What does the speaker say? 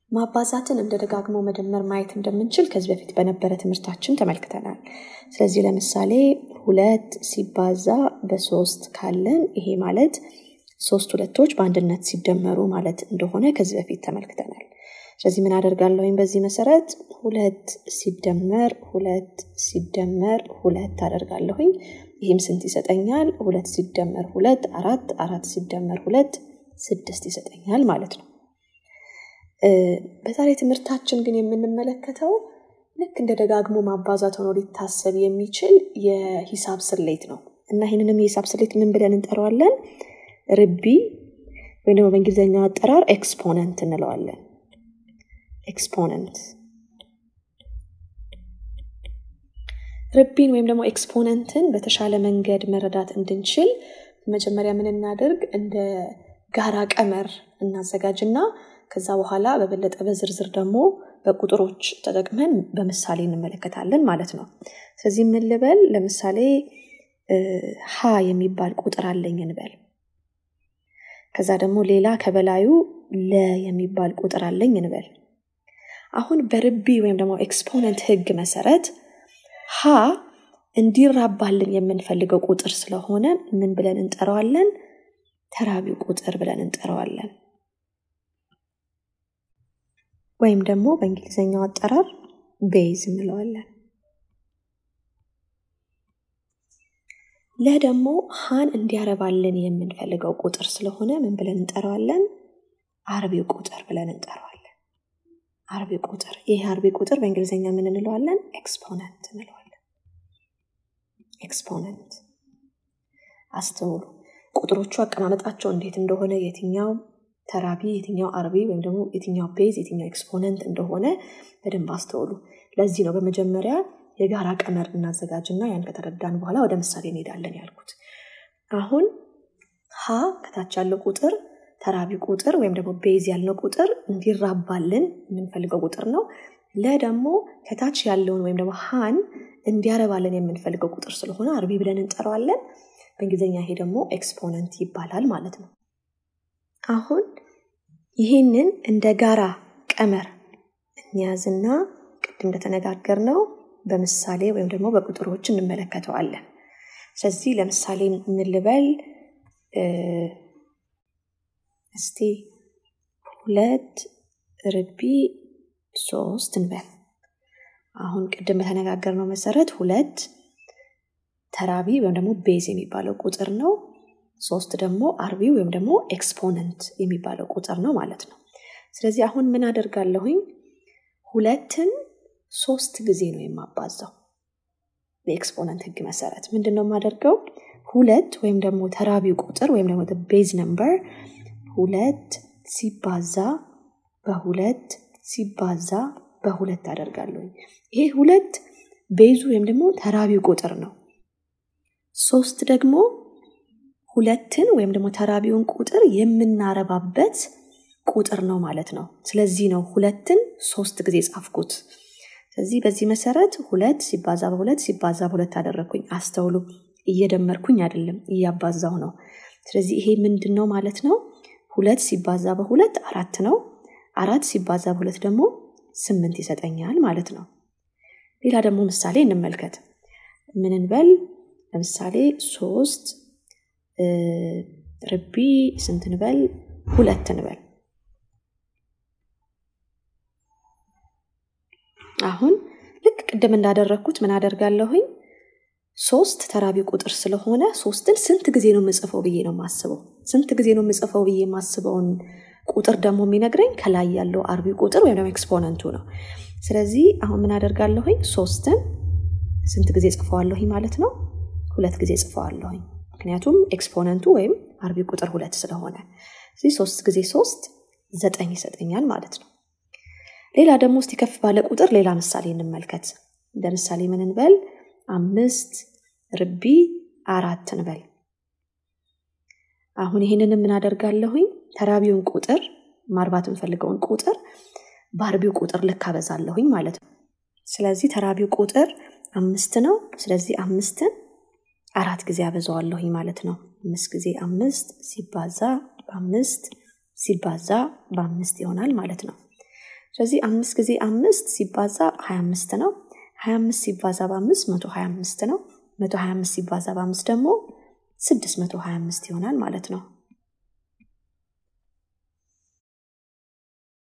ማባዛትን እንደ ደጋግሞ መደመር ማየት እንደምንችል ከዚህ በፊት በነበረ ትምህርታችን ተመልክተናል። ስለዚህ ለምሳሌ ሁለት ሲባዛ በሶስት ካለን ይሄ ማለት ሶስት ሁለቶች በአንድነት ሲደመሩ ማለት እንደሆነ ከዚህ በፊት ተመልክተናል። ስለዚህ ምን አደርጋለሁኝ? በዚህ መሰረት ሁለት ሲደመር ሁለት ሲደመር ሁለት አደርጋለሁኝ። ይህም ስንት ይሰጠኛል? ሁለት ሲደመር ሁለት አራት፣ አራት ሲደመር ሁለት ስድስት ይሰጠኛል ማለት ነው። በዛሬ ትምህርታችን ግን የምንመለከተው ልክ እንደ ደጋግሞ ማባዛት ሆኖ ሊታሰብ የሚችል የሂሳብ ስሌት ነው እና ይህንንም የሂሳብ ስሌት ምን ብለን እንጠራዋለን? ርቢ ወይም ደግሞ በእንግሊዝኛው አጠራር ኤክስፖነንት እንለዋለን። ኤክስፖነንት ርቢን ወይም ደግሞ ኤክስፖነንትን በተሻለ መንገድ መረዳት እንድንችል መጀመሪያ ምን እናደርግ እንደ ጋራ ቀመር እናዘጋጅና ከዛ በኋላ በበለጠ በዝርዝር ደግሞ በቁጥሮች ተጠቅመን በምሳሌ እንመለከታለን ማለት ነው። ስለዚህ ምን ልበል? ለምሳሌ ሀ የሚባል ቁጥር አለኝ እንበል። ከዛ ደግሞ ሌላ ከበላዩ ለ የሚባል ቁጥር አለኝ እንበል። አሁን በርቢ ወይም ደግሞ ኤክስፖነንት ህግ መሰረት ሀ እንዲራባልን የምንፈልገው ቁጥር ስለሆነ ምን ብለን እንጠራዋለን? ተራቢው ቁጥር ብለን እንጠራዋለን። ወይም ደግሞ በእንግሊዝኛው አጠራር ቤዝ እንለዋለን። ለ ደግሞ ሀን እንዲያረባልን የምንፈልገው ቁጥር ስለሆነ ምን ብለን እንጠራዋለን? አርቢው ቁጥር ብለን እንጠራዋለን። አርቢ ቁጥር ይህ አርቢ ቁጥር በእንግሊዝኛ ምን እንለዋለን? ኤክስፖነንት እንለዋለን። ኤክስፖነንት አስተውሉ። ቁጥሮቹ አቀማመጣቸው እንዴት እንደሆነ የትኛው ተራቢ የትኛው አርቢ ወይም ደግሞ የትኛው ቤዝ የትኛው ኤክስፖነንት እንደሆነ በደንብ አስተውሉ። ለዚህ ነው በመጀመሪያ የጋራ ቀመር እናዘጋጅና ያን ከተረዳን በኋላ ወደ ምሳሌ እንሄዳለን ያልኩት። አሁን ሀ ከታች ያለው ቁጥር ተራቢ ቁጥር ወይም ደግሞ ቤዝ ያልነው ቁጥር እንዲራባልን የምንፈልገው ቁጥር ነው። ለ ደግሞ ከታች ያለውን ወይም ደግሞ ሀን እንዲያረባልን የምንፈልገው ቁጥር ስለሆነ አርቢ ብለን እንጠራዋለን። በእንግሊዝኛ ይሄ ደግሞ ኤክስፖነንት ይባላል ማለት ነው። አሁን ይህንን እንደ ጋራ ቀመር እንያዝና ቅድም እንደተነጋገር ነው በምሳሌ ወይም ደግሞ በቁጥሮች እንመለከተዋለን። ስለዚህ ለምሳሌ የምንልበል እስቲ ሁለት ርቢ ሶስት እንበል። አሁን ቅድም በተነጋገርነው መሰረት ሁለት ተራቢ ወይም ደግሞ ቤዝ የሚባለው ቁጥር ነው። ሶስት ደግሞ አርቢ ወይም ደግሞ ኤክስፖነንት የሚባለው ቁጥር ነው ማለት ነው። ስለዚህ አሁን ምን አደርጋለሁኝ? ሁለትን ሶስት ጊዜ ነው የማባዛው። በኤክስፖነንት ህግ መሰረት ምንድን ነው የማደርገው? ሁለት ወይም ደግሞ ተራቢው ቁጥር ወይም ደግሞ ቤዝ ነምበር ሁለት ሲባዛ በሁለት ሲባዛ በሁለት አደርጋለሁኝ። ይሄ ሁለት ቤዙ ወይም ደግሞ ተራቢው ቁጥር ነው። ሶስት ደግሞ ሁለትን ወይም ደግሞ ተራቢውን ቁጥር የምናረባበት ቁጥር ነው ማለት ነው። ስለዚህ ነው ሁለትን ሶስት ጊዜ ጻፍኩት። ስለዚህ በዚህ መሰረት ሁለት ሲባዛ በሁለት ሲባዛ በሁለት አደረግኩኝ። አስተውሉ፣ እየደመርኩኝ አይደለም እያባዛው ነው። ስለዚህ ይሄ ምንድን ነው ማለት ነው? ሁለት ሲባዛ በሁለት አራት ነው። አራት ሲባዛ በሁለት ደግሞ ስምንት ይሰጠኛል ማለት ነው። ሌላ ደግሞ ምሳሌ እንመልከት። ምን እንበል? ለምሳሌ ሶስት ርቢ ስንት እንበል? ሁለት እንበል። አሁን ልክ ቅድም እንዳደረግኩት ምን አደርጋለሁኝ? ሶስት ተራቢ ቁጥር ስለሆነ ሶስትን ስንት ጊዜ ነው የምጽፈው ብዬ ነው የማስበው። ስንት ጊዜ ነው የምጽፈው ብዬ የማስበውን ቁጥር ደግሞ የሚነግረኝ ከላይ ያለው አርቢ ቁጥር ወይም ደግሞ ኤክስፖነንቱ ነው። ስለዚህ አሁን ምን አደርጋለሁኝ? ሶስትን ስንት ጊዜ ጽፈዋለሁኝ ማለት ነው? ሁለት ጊዜ ጽፈዋለሁኝ። ምክንያቱም ኤክስፖነንቱ ወይም አርቢ ቁጥር ሁለት ስለሆነ እዚህ ሶስት ጊዜ ሶስት ዘጠኝ ይሰጠኛል ማለት ነው። ሌላ ደግሞ እስቲ ከፍ ባለ ቁጥር ሌላ ምሳሌ እንመልከት። እንደ ምሳሌ ምን እንበል? አምስት ርቢ አራት እንበል። አሁን ይህንን ምን አደርጋለሁኝ? ተራቢውን ቁጥር ማርባት የምፈልገውን ቁጥር በአርቢው ቁጥር ልክ አበዛለሁኝ ማለት ነው። ስለዚህ ተራቢው ቁጥር አምስት ነው። ስለዚህ አምስትን አራት ጊዜ አበዛዋለሁኝ ማለት ነው። አምስት ጊዜ አምስት ሲባዛ በአምስት ሲባዛ በአምስት ይሆናል ማለት ነው። ስለዚህ አምስት ጊዜ አምስት ሲባዛ ሀያ አምስት ነው። ሀያ አምስት ሲባዛ በአምስት መቶ ሀያ አምስት ነው። መቶ ሀያ አምስት ሲባዛ በአምስት ደግሞ ስድስት መቶ ሀያ አምስት ይሆናል ማለት ነው።